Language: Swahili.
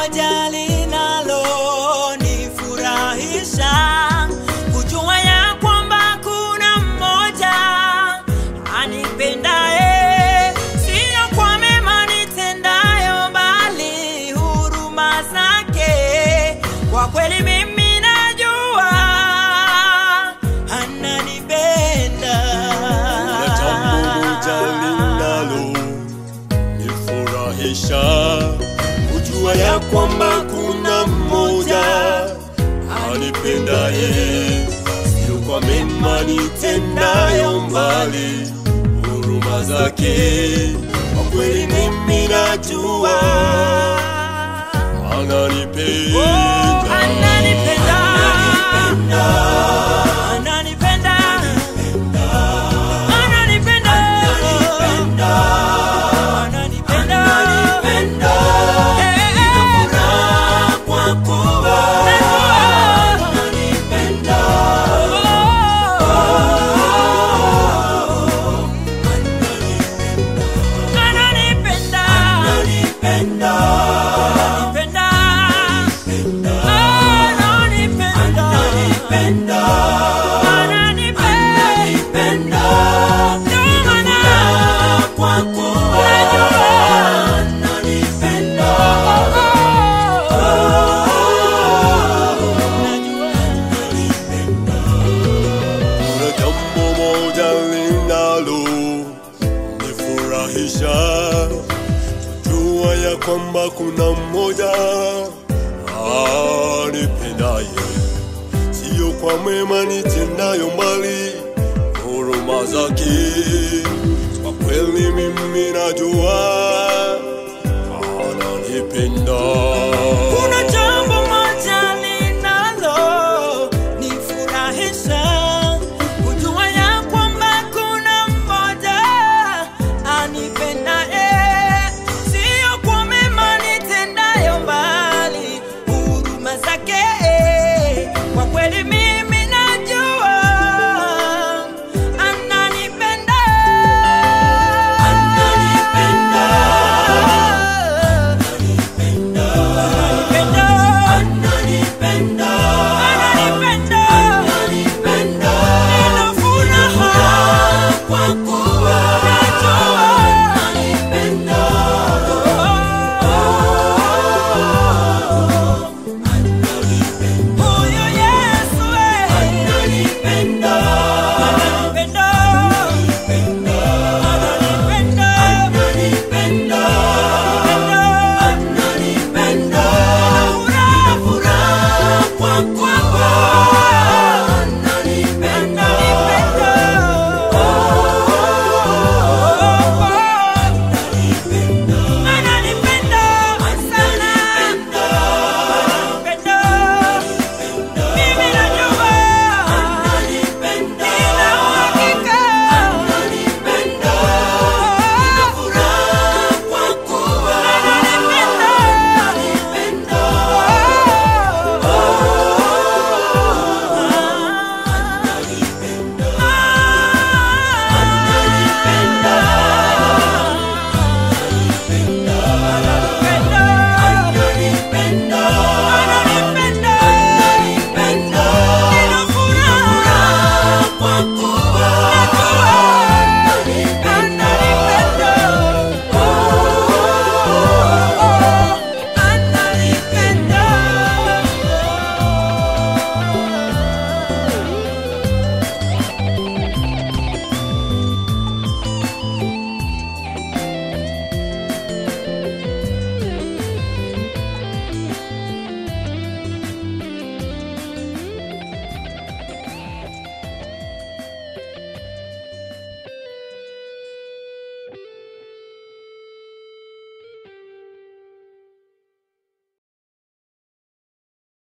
moja linalonifurahisha kujua ya kwamba kuna mmoja anipendaye, sio kwa mema nitendayo, bali huruma zake. Kwa kweli mimi najua ananipenda. Kuna jambo moja linalo nifurahisha kujua ya kwamba kuna mmoja anipendaye, sio kwa mema nitendayo, mbali huruma zake. Kwa kweli mimi najua ananipenda. Oh, ananipenda. Ananipenda. Ananipenda. Ananipenda. Eh, eh, eh. Kuna jambo moja linalo nifurahisha jua ya kwamba kuna mmoja anipendaye, sio kwa mema nitendayo, mbali huruma zake. Kwa kweli mimi najua ananipenda.